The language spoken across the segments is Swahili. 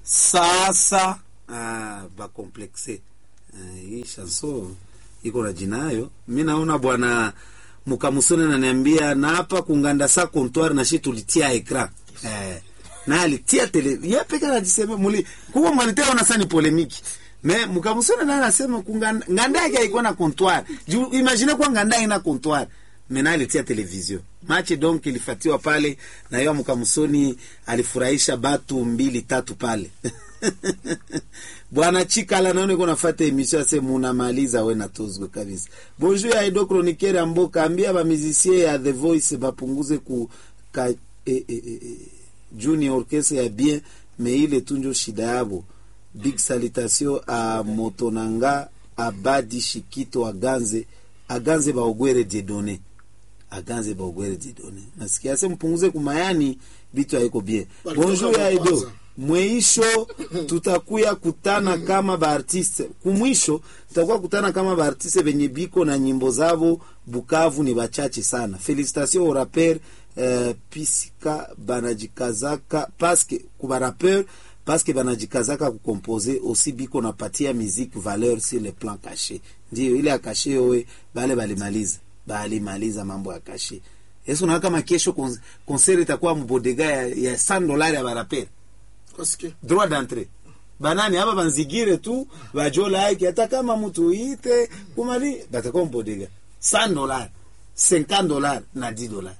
sasa ah, bakomplexe ah, hii chanson iko na jinayo mi naona bwana mukamusoni naniambia na hapa kunganda sa comptoir na shi tulitia ekran eh, na alitia tele ye peke anajisema muli kuwa mwalitea ona sani polemiki me mukamusoni naye anasema kunganda nganda yake haikuwa na comptoir juu imagine kwa nganda ina comptoir mena alitia television machi donc ilifatiwa pale na hiyo mkamusoni alifurahisha batu mbili tatu pale bwana chikala naone ko nafata emission ase munamaliza we natozwe kabisa bonjour ya edo chroniqueur ya mboka ambia bamizisie ya the voice bapunguze ku ka, e, e, e, e, junior orchestre ya bien me ile tunjo shida yabo big salutation a motonanga abadi shikito aganze aganze baogwere diedone aganze baogwere diedone nasikia se mpunguze kumayani vitu haiko bien Walitoka bonjour ya edo kwanza. mwisho tutakuya kutana kama baartiste kumwisho tutakuwa kutana kama baartiste benye biko na nyimbo zabo bukavu ni bachache sana felicitation au rapper uh, pisika banajikazaka paske kuba rapper paske banajikazaka kukompose aussi biko napatia musique valeur sur le plan caché ndio ile ya caché yowe bale balimaliza balimaliza mambo ya caché yesu na kama kesho kon- concert itakuwa mbodega ya, ya 100 dollars ya barapere Kasikia. droit d'entrée banani aba banzigire tu bajola yake hata kama mtu ite kumali batakuwa mbodega 100 dollars 50 dollars na 10 dollars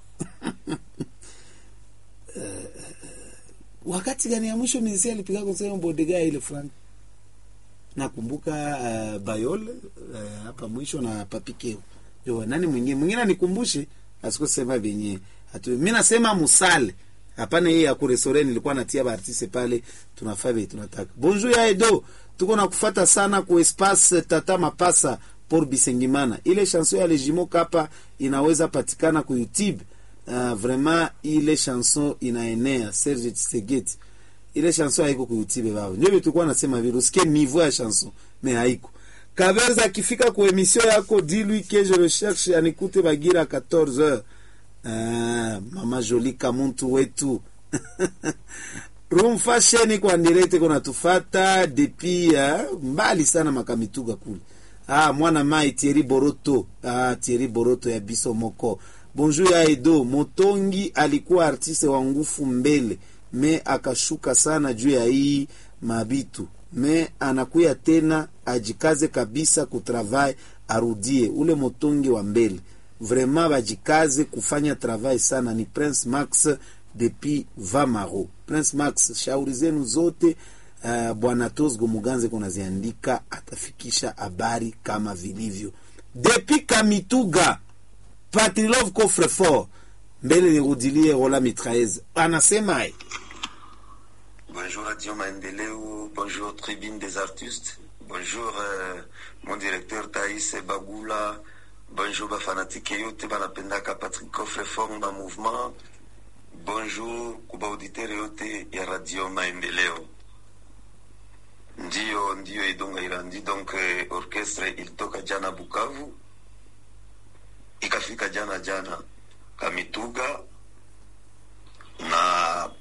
Eh, wakati gani ya mwisho mizisia alipiga konsema mbodega ya ile fulani nakumbuka uh, bayol uh, hapa mwisho na papikeo jo nani mwingine mwingine anikumbushe asikusema vyenye hatu mi nasema musale hapana hii ya kuresore nilikuwa natia baartiste pale tunafaa vile tunataka bonjour ya edo tuko na kufata sana ku espace tata mapasa por bisengimana ile chanson ya lejimo kapa inaweza patikana ku youtube uh, vraiment ile chanson inaenea serge tsegeti ile chanson haiko kuutibe baba ndio vitu tulikuwa nasema vile usikie niveau ya chanson mais haiko Kaberza akifika ku emission yako dis-lui que je recherche anikute bagira 14h ah, mama Jolie kamuntu wetu room fashion iko andirete kuna tufata depuis uh, mbali sana makamituga kule ah, mwana mai Thierry Boroto ah, Thierry Boroto ya biso moko bonjour ya Edo Motongi alikuwa artiste wa ngufu mbele me akashuka sana juu ya hii mabitu me anakuya tena ajikaze kabisa kutravai arudie ule motongi wa mbele vraiment bajikaze kufanya travail sana ni Prince Max depuis Vamaro Prince Max shauri zenu zote uh, bwana Tosgo Muganze kunaziandika atafikisha habari kama vilivyo depuis Kamituga Patrilov Coffrefort mbele nirudilie Rola Mitraez anasema eh, Bonjour Radio Maendeleo, bonjour Tribune des artistes, bonjour euh, mon directeur Thaïs Bagula, bonjour bafanatike yote banapendaka Patrick Coffrefort ba mouvement, bonjour kuba auditeur yote ya Radio Maendeleo. Ndiyo, ndiyo Edonga Irandi, donc eh, orchestre ilitoka jana Bukavu, ikafika jana jana Kamituga na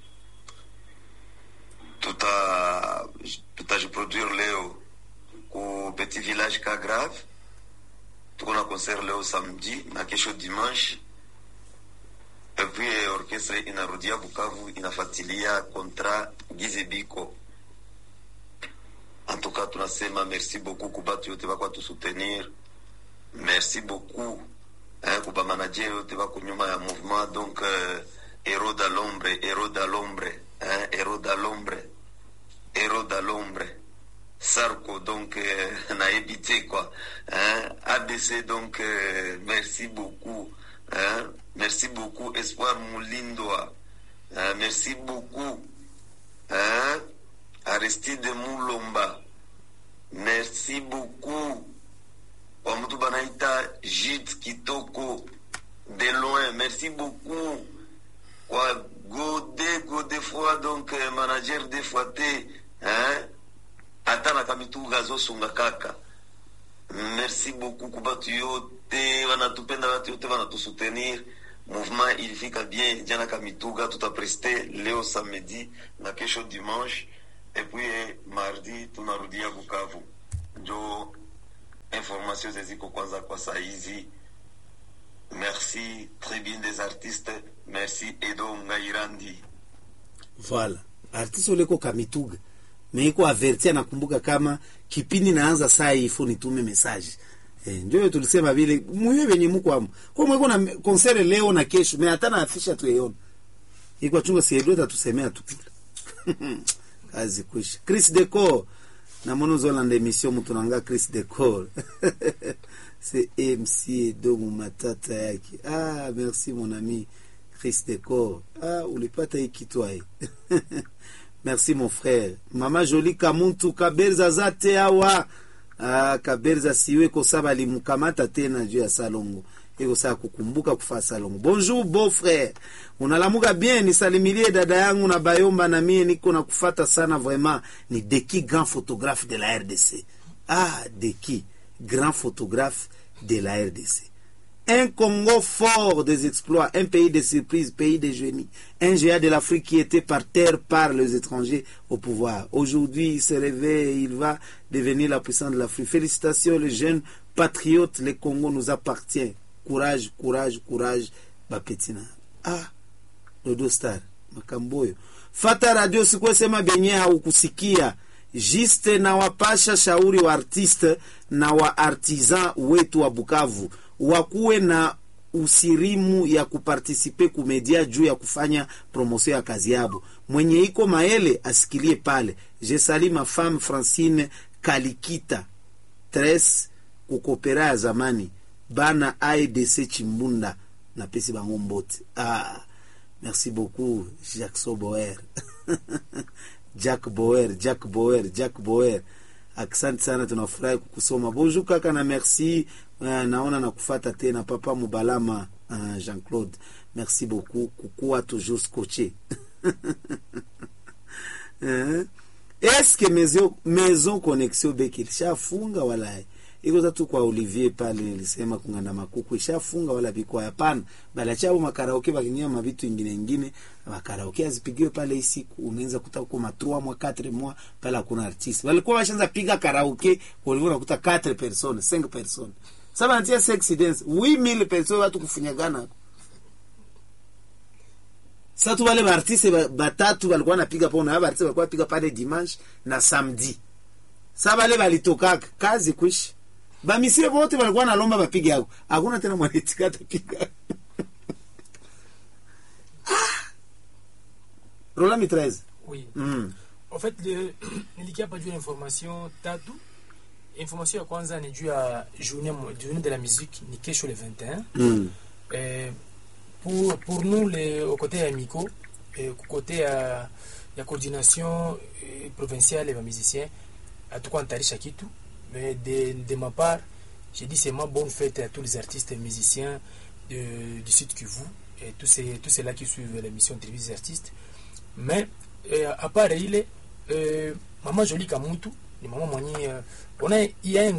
tuta tutajiproduire leo ku petit village ka grave tuko na concert leo samedi na kesho dimanche epuis eh, orchestre inarudia bukavu inafuatilia kontra gizebiko en tout cas tunasema merci beaucoup kubatu yote bakwa tusoutenir merci beaucoup hein, kuba manager yote bako nyuma ya mouvement donc euh, héros da l'ombre héros da l'ombre hein, héros da l'ombre héros da l'ombre Sarko donc euh, nayebi te quoi hein, ABC donc euh, merci beaucoup hein, merci beaucoup Espoir Mulindwa hein, merci beaucoup hein, Aristide Mulomba merci beaucoup kwa mtu banaita Jit Kitoko de loin merci beaucoup kwa Gode Gode fois donc euh, manager de fois te hein ata na kamituga azosunga kaka merci beaucoup ku batu yote wanatupenda batu yote wanatusutenir mouvement ilifika bien jana kamituga tutapreste leo samedi na kesho dimanche epui mardi tunarudia Bukavu. Njo information zeziko kwanza kwa saa hizi. Merci Tribune des Artistes, merci Edo Ngairandi. Voilà. Artiste uleko Kamituga. Meiko averti anakumbuka kama kipindi naanza saa hii ifo nitume message. Eh, ndio tulisema vile muyo venye muko amo. Kwa mweko na concert leo na kesho, me hata na afisha tu yeyona. Iko chunga si Edo tatusemea tu. Kazi kwisha. Chris Decor. Na mono zola nda emission mtu nanga Chris Decor. C'est MC Edo matata yake. Ah, merci mon ami. Chris Decor. Ah, ulipata hii kitwa hii. Merci mon frère. Mama Jolie Kamuntu Kaberza zate awa. Ah, Kaberza siwe kosaba limukamata tena juu ya salongo. Iko saa kukumbuka kufaa salongo. Bonjour beau frère. Unalamuka bien nisalimilie dada yangu na Bayomba na mie niko na kufata sana vraiment. Ni Deki grand photographe de la RDC. Ah, Deki grand photographe de la RDC. Un Congo fort des exploits, un pays de surprises, pays de génie, un géant de l'Afrique qui était par terre par les étrangers au pouvoir. Aujourd'hui, il se réveille et il va devenir la puissance de l'Afrique. Félicitations, les jeunes patriotes, le Congo nous appartient. Courage, courage, courage, Bapetina. Ah, Dodo Star, Makamboyo. Fata radio sikuwesema benye haukusikia jiste na wapasha shauri wa artiste na wa artisan wetu wa Bukavu wakuwe na usirimu ya kupartisipe kumedia juu ya kufanya promosio ya kazi yabo. Mwenye iko maele asikilie pale. Je sali ma femme Francine Kalikita tres kukopera ya zamani bana AEDC Chimbunda na pesi bango mbote. Ah, merci beaucoup Jacques Boer Jack Boer, Jack Boer, Jack Boer. Asante sana, tunafurahi kukusoma. Bonjour kaka na merci. Uh, naona nakufata tena papa Mubalama uh, Jean-Claude. Merci beaucoup kukuwa toujours scotché. eh? Eske maison, maison connexion beki ilishafunga wala iko tatu kwa Olivier pale nilisema kunganda makuku ishafunga wala biko hapana, bala chao makaraoke bakinyia mavitu ingine ingine makaraoke azipigiwe pale isiku unaweza kuta kwa matrua mwa 4 mwa pale hakuna artiste walikuwa washaanza piga karaoke walikuwa nakuta 4 personnes 5 personnes sasa anatia sexy dance 8000 personnes watu kufunyagana sasa tu wale artiste batatu walikuwa napiga pona hapa artiste walikuwa piga pale dimanche na samedi sasa wale walitokaka kazi kuishi bamisie bote walikuwa nalomba bapige yako hakuna tena mwanitika atapiga rola mitraise Oui. mm. En fait, le, nilikia hapa juu ya information tatu. Information ya kwanza ni juu ya journée, mo- journée de la musique ni kesho le 21. mm. Eh, pour, pour nous les, au côté ya Miko, eh, au côté ya, ya coordination eh, provinciale ya musiciens, hatukuwa natarisha kitu mais de, de ma part j'ai dit seulement bonne fête à tous les artistes et musiciens de, du sud Kivu et tous ces tous ceux-là qui suivent l'émission télévisée des artistes mais euh, à part ile euh, mama Jolie Kamutu ni mama mwenye euh, on a il y a un